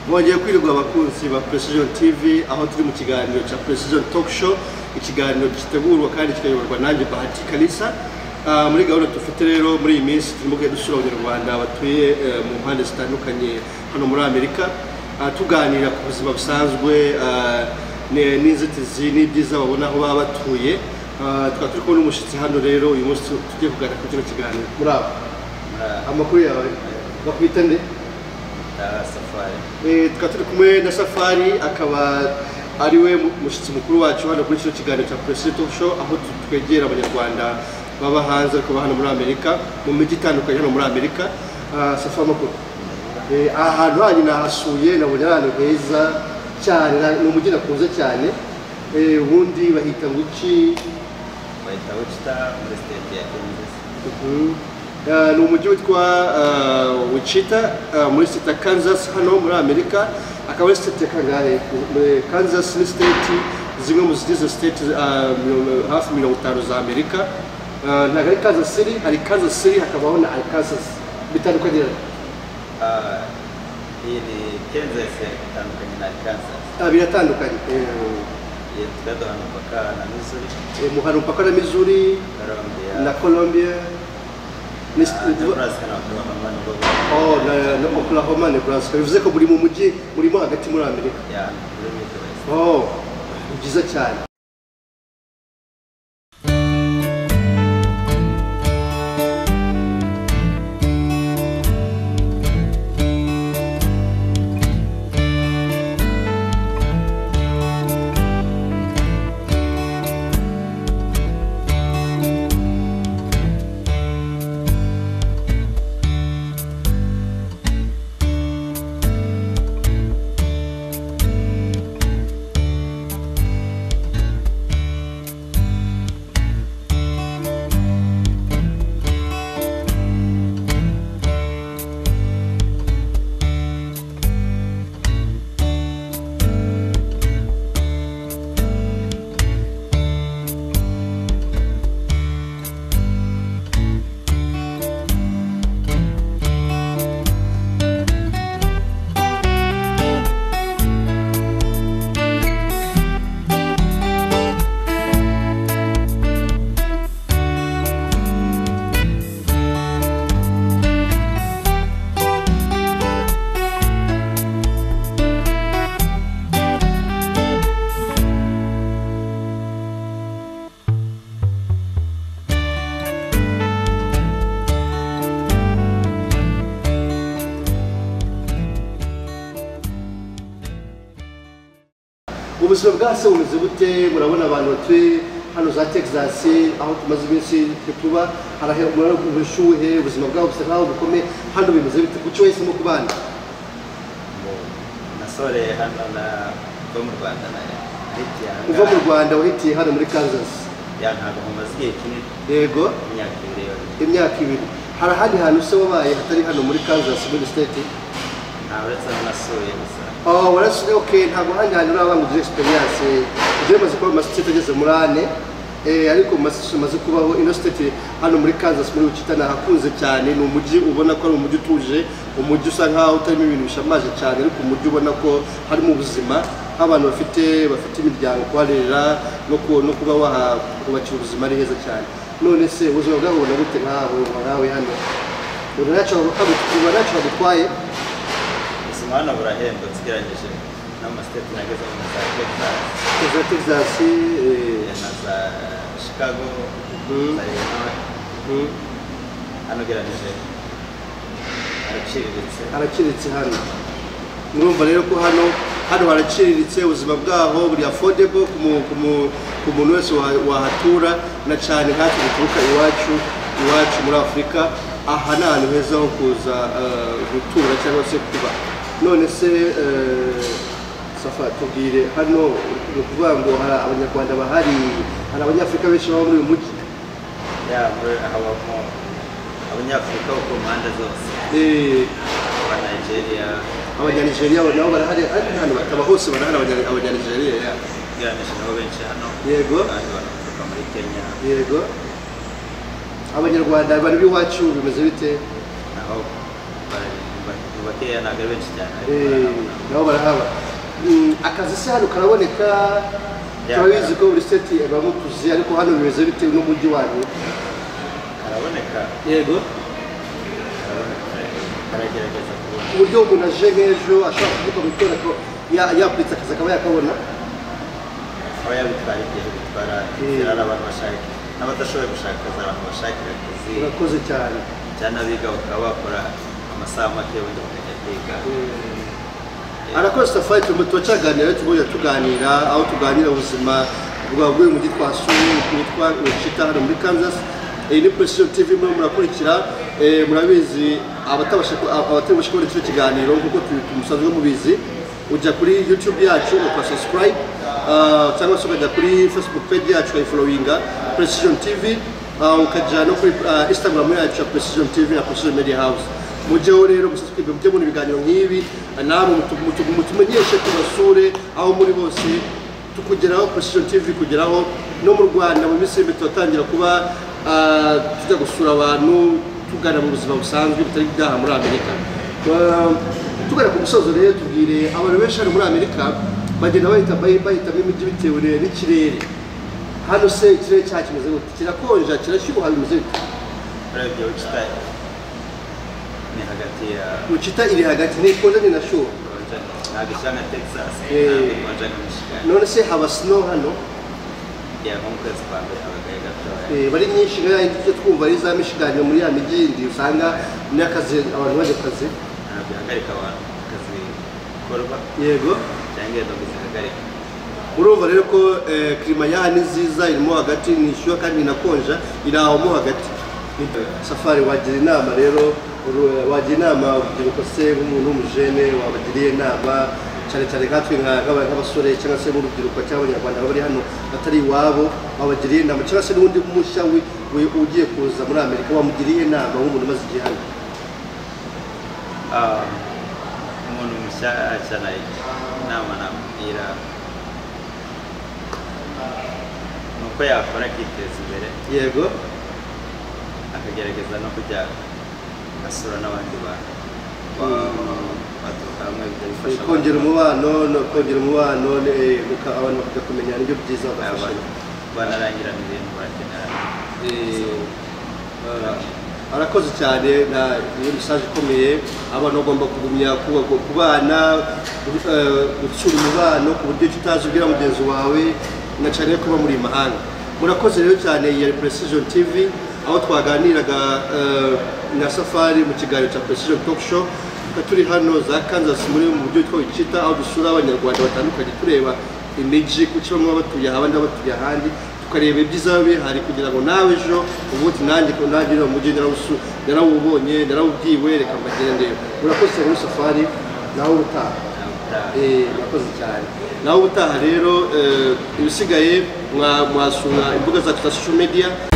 mwagiye kwirirwa abakunzi ba Precision TV aho turi mu kiganiro cya Precision Talk Show ikiganiro gitegurwa kandi kikayoborwa nanjye Bahati Kalisa Ah, muri gahunda dufite rero muri iyi minsi turimo kugenda dusura abanyarwanda batuye eh, mu mpande zitandukanye hano muri amerika Ah, tuganira ku buzima busanzwe ah, ne- n'inzitizi n'ibyiza babona aho baba batuye Ah, tukaba turi kubona umushyitsi hano rero uyu munsi tu- tugiye kuganira kuri kino kiganiro muraba amakuru yawe bakwita nde safari Eh, tukaba turi kumwe na safari akaba ari we mushyitsi mukuru wacu hano kuri kino kiganiro cya Precision Talk Show aho tu- twegera abanyarwanda baba hanze ariko baba hano muri amerika mu mijyi itandukanye hano muri amerika Ah, safari amakuru Eh, aha hantu hanyu nahasuye nabonye ari ahantu heza cyane na- ni umujyi nakunze cyane Eh, ubundi bahita ngo iki bahita bacita muri siteti ya kansas Mhm. Ah, ni umujyi witwa ah, Wichita ah, muri state ya Kansas hano muri Amerika akaba ari state ya kangahe Muri Kansas ni state zimwe mu zigize state ah, mirongo- hafi mirongo itanu za Amerika Ah, ntabwo ari Kansas City hari Kansas City hakabaho na Arkansas bitandukanye rero. Ah, iyi ni kansas itandukanye na kansas Ah, biratandukanye Eh, iyo tukaduha umupaka na missouri eh, mu hari umupaka na Missouri colombia na Colombia ni ah, st- nebraska na oklahoma nubwo oh, na, na Oklahoma Nebraska bivuze ko buri mu mujyi burimo hagati muri Amerika ya muri midwest Oh, ni byiza cyane. ubuzima bwa se bumeze bute murabona abantu batuye hano za texas aho tumaze iminsi tuba harahe murabona ubushuhe ubuzima bwabo busa nkaho bukomeye hano bimeze bite kuki wahisemo kubana nasore hano na bo mu rwanda na leta uva mu rwanda wahitiye hano muri kansas ya ntabwo mumaze igihe kinini yego imyaka ibiri yose imyaka ibiri hari ahandi hantu se wabaye hatari hano muri kansas muri state nta uretse aho nasuye gusa oh, warasuye ok ntabwo ahandi hantu uraba ngo ugire experience njyewe maze kuba mu masitete ageze muri ane Eh, ariko mu masitete maze kubaho ino state hano muri kansas muri wichita nahakunze cyane ni umujyi ubona ko ari umujyi utuje umujyi usa nkaho utarimo ibintu bishamaje cyane ariko umujyi ubona ko harimo ubuzima aho abantu bafite bafite imiryango kuharera no, ku, no kuba wahakubakira ubuzima ari heza cyane none se ubuzima bwabo bubona gute nkaho nawe hano ubona ntacyo uba ntacyo bagutwaye ubuzima hano burahendutse ugereranyije n'amasiteti nagezemo na za texas za texas eh, na za Chicago, Mhm. za Illinois, Mhm. hano ugereranyije araciriritse haraciriritse hano murumva rero ko hano hano haraciriritse ubuzima bwaho buri affordable ku mu- ku mu- ku muntu wese wa- wahatura na cyane nkatwe duturuka iwacu iwacu muri afurika aha ni ahantu heza ho kuza eh, gutura cyangwa se kuba none se eh, safa tubwire hano ni ukuvuga ngo hari abanyarwanda bahari hari abanyafurika benshi baba muri uyu mujyi ya muri habamo abanyafurika bo ku mpande zose Eh, aba Nigeria abanyanigeriya nabo barahari ariko ahantu bakaba hose barahari abanya- abanyanigeriya ya. ugereranyije nabo benshi hano yego abandi banaturuka muri Kenya yego abanyarwanda abantu b'iwacu bimeze bite naho bari- bari- bubaka bakeya ntabwo ari benshi cyane ariko Eh, barahaba. nabo barahaba Mm, akazi se hano karaboneka Yeah. turabizi ko buri state bamutuzi ariko hano bimeze bitewe n'umujyi wanyu karaboneka yego karaboneka karagerageza kubona ku buryo umuntu aje nk'ejo ashobora kuvuga mu itorero yapuritse akazi akaba yakabona aba yabitwara igihe bitwara inzira hari abantu bashaka n'abadashoboye gushaka akazi hari abantu bashakira akazi urakoze cyane cyane abiga bakaba bakora amasaha make ubundi bakajya kwiga Eh, arakoze safari turimo turacaganira tugomba tuganira aho tuganira ubuzima bwa bw'uyu mujyi twasuye witwa Wichita hano muri Kansas iyi ni Precision TV murimo murakurikira Eh, murabizi abatabasha ku- ab- abatabasha kubona icyo kiganiro kuko tumusanzwe mubizi ujya kuri YouTube yacu uka subscribe ah, cyangwa se ukajya kuri Facebook page yacu ukayifollowinga Precision TV ah, ukajya no kuri ah, Instagram yacu ya Precision TV na Precision Media House mujyeho rero musasitwe mujye mubona ibiganiro nk'ibi namwe mutu- mutu- mutumenyeshe tubasure aho muri bose tukugeraho precision tv kugeraho no mu rwanda mu minsi y'imbi turatangira kuba ah, tujya gusura abantu tugana mu buzima busanzwe bitari ibyaha muri amerika Ba- tugana ku musozo rero tubwire abantu benshi hano muri amerika bagenda bahita bahi- bahitamo imijyi bitewe n'ikirere hano se ikirere cyacu kimeze gute kirakonja kirashyuha bimeze gute urebye wichita ni hagati ya ucita iri hagati ntikonja ni nashyuha konja ntabwo isa nka texas Eh. ntabwo konja nka michigan none se haba snow hano ya nko mu kwezi kwa mbere habagaye gatoya Eh, bari nyinshi nka yindi tujya twumva ari za michigan muri ya mijyi yindi usanga n'akazi abantu bajya akazi ntabwo ihagarika abantu ku kazi bikorwa yego cyangwa ingendo zihagarika murumva rero ko eh, kirima yaha ni nziza irimo hagati ni ishyuha kandi inakonja iri aho mo hagati safari wagira inama rero uru- wagira inama urubyiruko se nk'umuntu w'umujene wabagiriye inama cyane cyane nkatwe nka- nk'aba- nk'abasore cyangwa se n'urubyiruko cyangwa abanyarwanda baba bari hano batari iwabo babagiriye inama cyangwa se n'undi mushya wi- wi- ugiye kuza muri amerika wamugiriye inama nk'umuntu umaze igihe hano Ah, umuntu mushya cyane inama namubwira ni uko yakora akiteza imbere yego akagerageza no kujya asura n'abandi bantu ba- baturuka hamwe bijya bifasha abantu. kongera umubano no kongera umubano eh, muka- abantu bakajya kumenya n'ibyo byiza bagafashanya Abantu banarangirana ibintu bakenera Eh, arakoze cyane na iyo mesaje ikomeye abana bagomba kugumya kuba- kubana eh, gutsura umubano ku buryo icyo utazi ubwira mugenzi wawe na cyane ko uba muri mahanga murakoze rero cyane ya precision tv aho twaganiraga eh, na safari mu kiganiro cya precision talk show tukaba turi hano za kansas muri mu buryo bwitwa wicita aho dusura abanyarwanda batandukanye tureba imijyi ku cyo bamwe baba batuye aha abandi baba batuye ahandi tukareba ibyiza bihari kugira ngo nawe ejo ubu uti nanjye ko nanjye uriya mujyi narawusu narawubonye narawubwiwe reka mbagende urakoze cyane muri safari nawe ubutaha Eh, urakoze cyane nawe ubutaha rero eh, ibisigaye mwa- mwasura imbuga zacu za social media